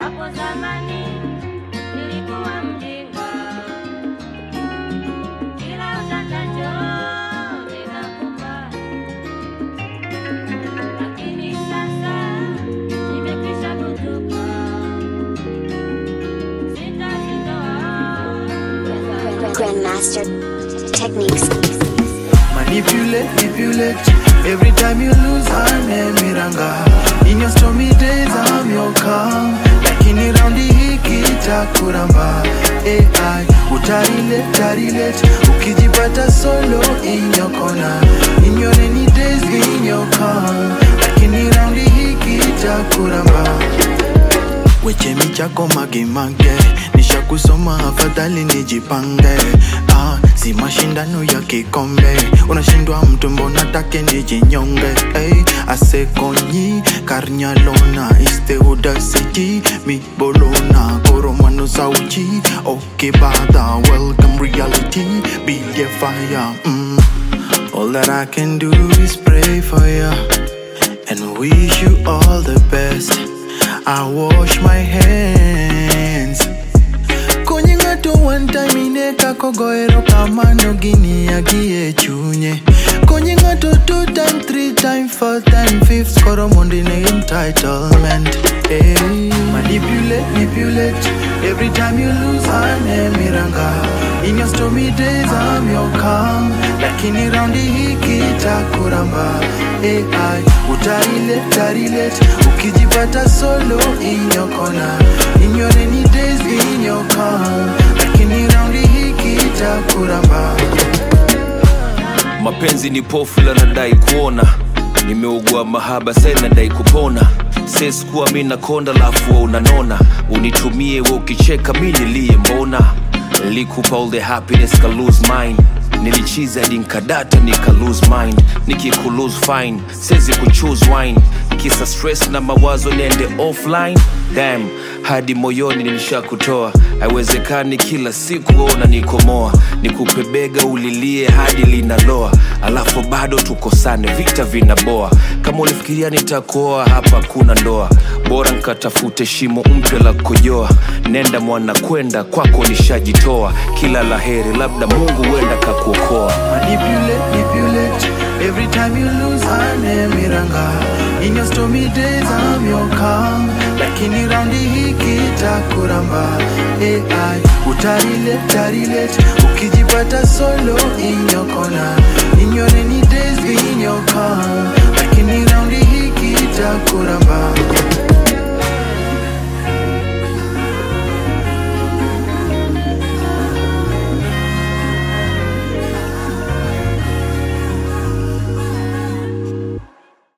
Hapo zamani nilikuwa mjinga, kila utakacho ninakupa, lakini sasa nimekwisha kutupa, sitazitoa Grandmaster Techniques. Manipulate, manipulate. Every time you lose, I'm a miranga. In your stormy days, I'm your calm. Lakini raundi hii kitakuramba. AI, utarilete, utarilete. Ukijipata solo in your corner. In your rainy days, in your calm. Lakini raundi hii kitakuramba. wechemi chako magemage nishakusoma afadhali nijipange ah, si mashindano ya kikombe unashindwa mtu mbona take nijinyonge hey, asekonyi karnyalona iste audacity mi bolona koromano sauchi okebada welcome reality be a fire mm. all that i can do is pray for you and wish you all the best. I wash my hands. Konyi ng'ato one time ineka kogoero kamano gini agie chunye. Konyi ng'ato two time, three time, four time, fifth koro mondo ine entitlement. Hey, manipulate, manipulate. Every time you lose, I'm a miranga. In your stormy days, I'm your calm. Lakini raundi hii kitakuramba. AI, utarilete, utarilete. Ukijipata solo in your corner. In your rainy days, in your calm. Lakini raundi hii kitakuramba. mapenzi ni pofu la nadai kuona nimeugua mahaba sai nadai kupona seskuwa mi nakonda lafu wa unanona unitumie we ukicheka mi nilie mbona likupa all the happiness ka lose mine nilichiza hadi nkadata nika lose mind nikiku lose fine sezi kuchoose wine kisa stress na mawazo niende offline dam hadi moyoni nilishakutoa haiwezekani kila siku ona nikomoa nikupe bega ulilie hadi linaloa alafu bado tukosane vita vinaboa kama ulifikiria nitakuoa hapa kuna ndoa bora nkatafute shimo mpya la kujoa nenda mwana kwenda kwako nishajitoa kila laheri labda mungu huenda kakuokoa Manipulate, manipulate. Every time you lose, I'm a miranga. In your stormy days, I'm your calm. Lakini raundi hii kitakuramba. AI, utarilete, utarilete. Ukijipata solo in your corner. In your rainy days, in your calm. Lakini raundi hii kitakuramba.